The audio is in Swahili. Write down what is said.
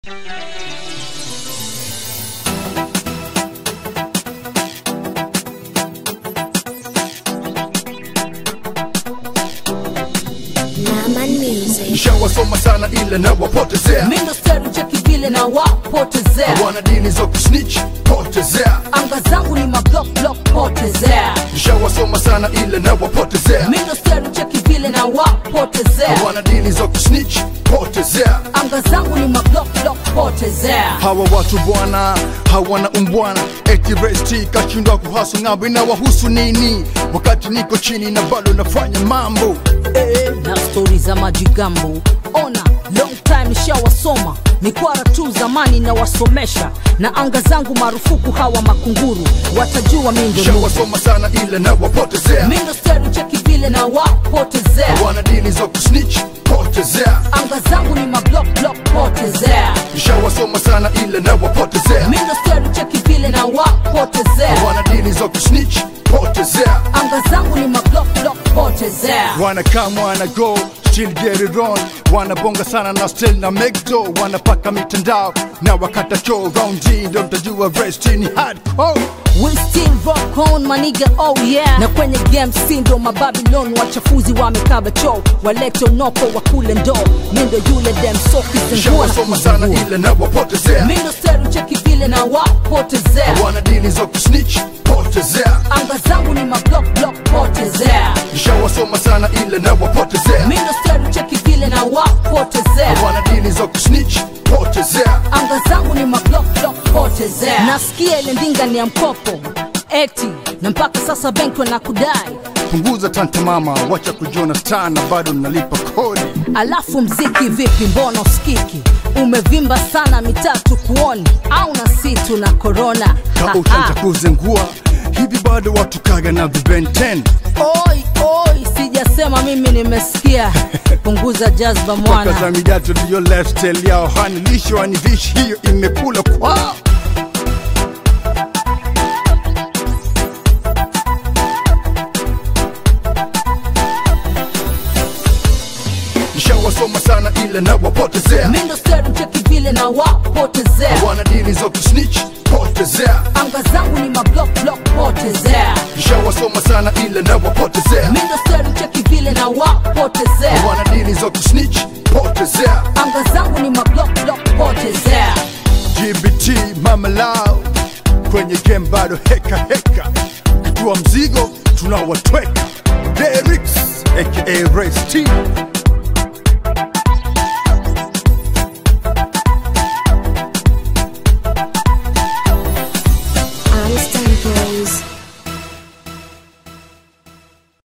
Nishawasoma sana ile na wapotezea Mindo steru cheki vile na wapotezea wana dini za kusnitch potezea anga zangu ni mablock block potezea Nishawasoma sana ile na wapotezea Mindo steru cheki vile na wapotezea wana dini za kusnitch potezea anga zangu ni mablock block potezea hawa watu bwana hawana umbwana eti resti kashindwa kuhasu ng'ambo inawahusu nini wakati niko chini na bado nafanya mambo Eh, na stori za majigambo ona long time nishawasoma mikwara tu zamani na wasomesha na anga zangu marufuku hawa makunguru watajua mindo nusu. Nishawasoma sana ile na wapotezea mindo steru cheki vile na wapotezea wana dini za kusnitch potezea anga zangu ni mablock block potezea Nishawasoma sana ile na wapotezea mindo steru cheki vile na wapotezea wana dini za kusnitch potezea anga zangu ni mablock block potezea Wanna come, wanna go, still get it on. Wanabonga sana na still na make dough. Wanapaka mitandao na wakata choo round hii ndo mtajua rest ni hardcore. We still rock on maniga oh yeah na kwenye game sindo mababilon wachafuzi wamekaba choo walete noko wakule ndo mindo yule dem soki zengua Nishawasoma sana ile na wapotezea. mindo steru cheki vile na wapotezea Wana dini za kusnitch potezea. anga zangu ni mablock block potezea Nishawasoma sana ile na wapotezea. mindo steru cheki vile na wapotezea Wana dini za kusnitch potezea. anga zangu ni mablock block potezea nasikia ile ndinga ni ya mkopo eti na mpaka sasa benki wanakudai Punguza tanta mama, wacha kujiona star na bado nalipa kodi. alafu mziki vipi mbona usikiki umevimba sana mitatu kuoni au na situ na korona Ka utanja kuzengua hivi bado watu kaga na vibenten oi oi sijasema mimi nimesikia punguza jazba Toka mwana za mijato ndiyo lifestyle yao hanilisho wanivishi hiyo imekula kwao Nishawasoma sana ile na wapotezea mindo steru cheki vile na wapotezea wana dini za kusnitch potezea anga zangu ni mablock block potezea Nishawasoma sana ile na wapotezea mindo steru cheki vile na wapotezea wana dini za kusnitch potezea anga zangu ni mablock block potezea GBT mama lao kwenye game bado heka heka, kitua mzigo tunawatweka. Derix aka Race T